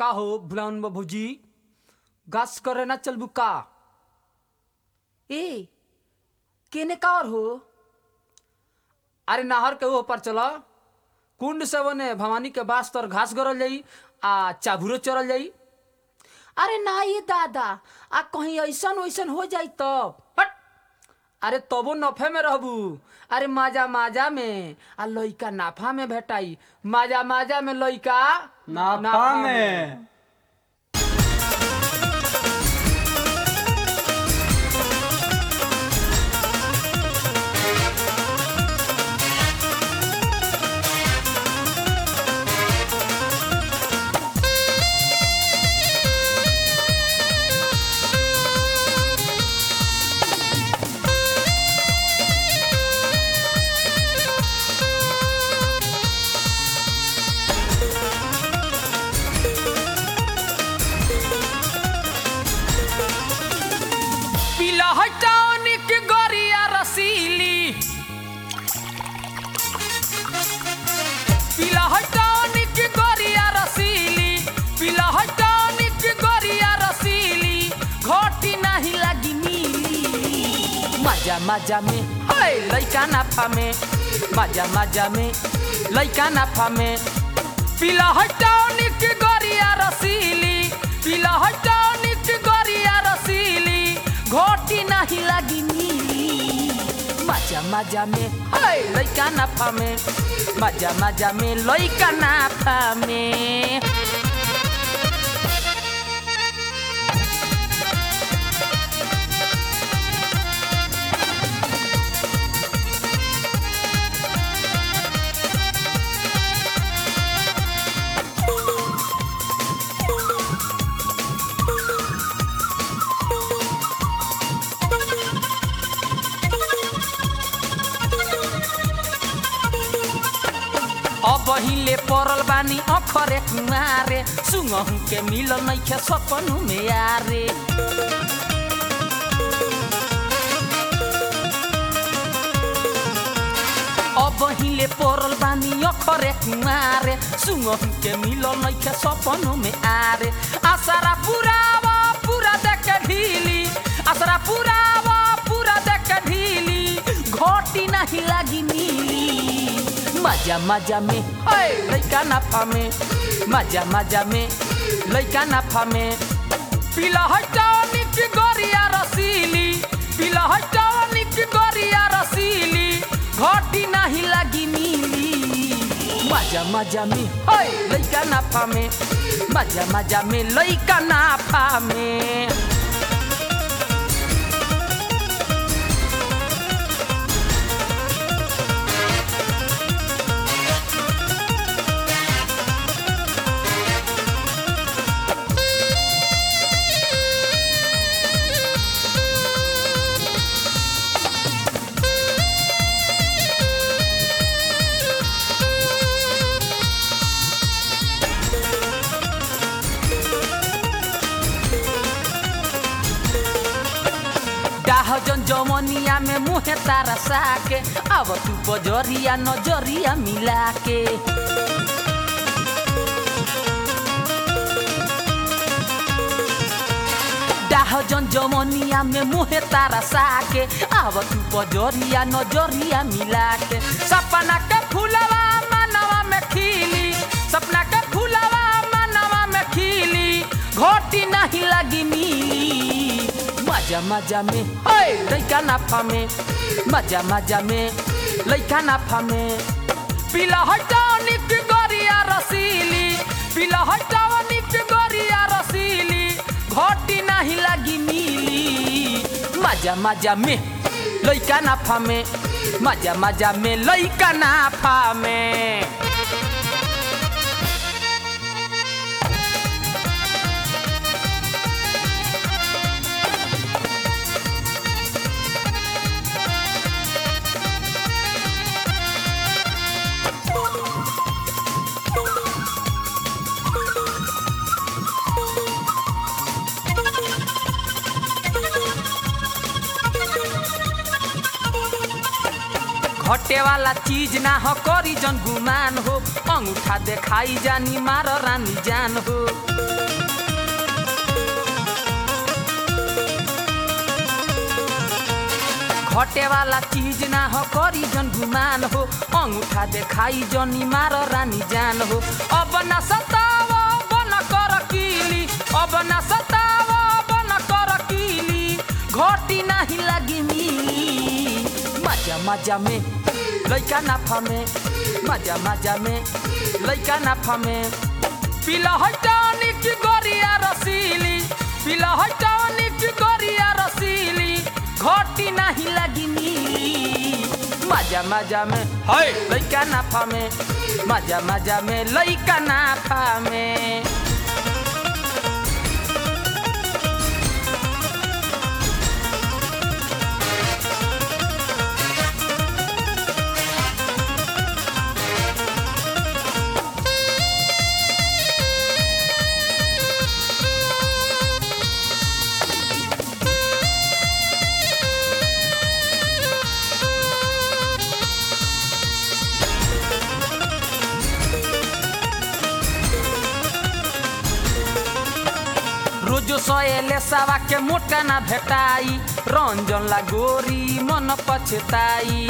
का हो भुलान भौजी गास करे ना चलबू का ए केने का और हो अरे नहर के ओह पर चल कुंड से बने भवानी के बास तर घास गरल जाई आ चाभुरो चरल जाई अरे ना ये दादा आ कहीं ऐसन वैसन हो जाई तब हट अरे तबो नफे में रहबू अरे माजा माजा में आ लइका नाफा में भेटाई माजा माजा में लइका नाफा में पीला हटानिक गोरिया रसीली पीला हटानिक गोरिया रसीली पीला हटानिक गोरिया रसीली घोटी नहीं लगी नीली मजा मजा में हाय लइका नाफा में मजा मजा में लइका नाफा में पीला हटानिक गोरिया रसीली पीला हटानिक गोरिया रसीली घोटी नहीं लगी नीली मजा मजा में हाय लइका नाफा में मजा मजा में लइका नाफा में अब हिले परल बानी अखरे कुमारे सुंगहु के मिल नैखे सपनु में यारे अब हिले परल बानी अखरे कुमारे सुंगहु के मिल नैखे सपनु में आरे आसरा पुरावा पूरा देख ढीली आसरा पुरावा पूरा देख ढीली घोटी नहीं लगी नीली मजा मजा में हाय लइका नाफा में मजा मजा में लइका नाफा में पीला हटानिक गोरिया रसीली पीला हटानिक गोरिया रसीली घोटी नहीं लगी नीली मजा मजा में हाय लइका नाफा में मजा मजा में लइका नाफा में डाहजन जमनिया में मुहे तारा साके अब तू बजरिया नजरिया मिला के डाहजन जमनिया में मुहे तारा साके अब तू बजरिया नजरिया मिला के सपना के फूलवा मनवा में खिली सपना के फूलवा मनवा में खिली घोटी नहीं लगी नीली मजा मजा में हाय लइका नाफा में मजा मजा में लइका नाफा में पीला हटानिक गोरिया रसीली पीला हटानिक गोरिया रसीली घोटी नहीं लगी नीली मजा मजा में लइका नाफा में मजा मजा में लइका नाफा में घटे वाला चीज ना हो करी जन गुमान हो अंगूठा देखाई जानी मार रानी जान हो घटे वाला चीज ना हो करी जन गुमान हो अंगूठा देखाई जनी मार रानी जान हो अब ना सताव बन कर कीली अब ना सताव बन कर कीली घटी नहीं लगी मिली मजा मजा में लइका नाफा में मजा मजा में लइका नाफा में पिला है टॉनिक गोरिया रसीली पिला है टॉनिक गोरिया रसीली घटी नहीं लगी मिली मजा मजा में है लइका नाफा में मजा मजा में लइका नाफा में रोजो सयले सावा के मोटा ना भेटाई रंजन ला गोरी मन पछताई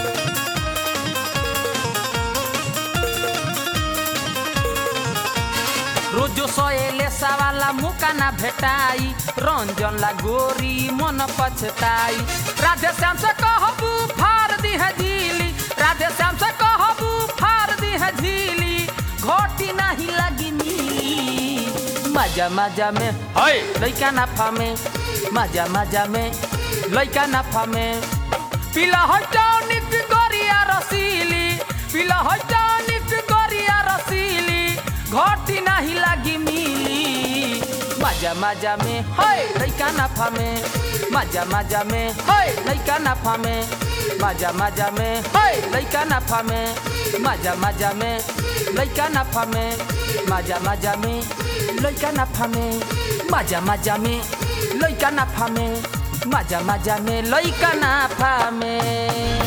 रोजो सयले सावाला मुका ना भेटाई रंजन ला गोरी मन पछताई राधे श्याम से कहबू फार दी है झीली राधे श्याम से कहबू फार दी है झीली घोटी नहीं लगी नी मजा मजा में है लइका नाफा में मजा मजा में लइका नाफा में पिला है टॉनिक गोरिया रसीली पिला है टॉनिक गोरिया रसीली घोटी नहीं लगी मिली मजा मजा में है लइका नाफा में मजा मजा में है लइका नाफा में मजा मजा में है लइका नाफा में मजा मजा में लइका नाफा में मजा मजा में लइका नाफा में मजा मजा में लइका नाफा में मजा मजा में लइका नाफा में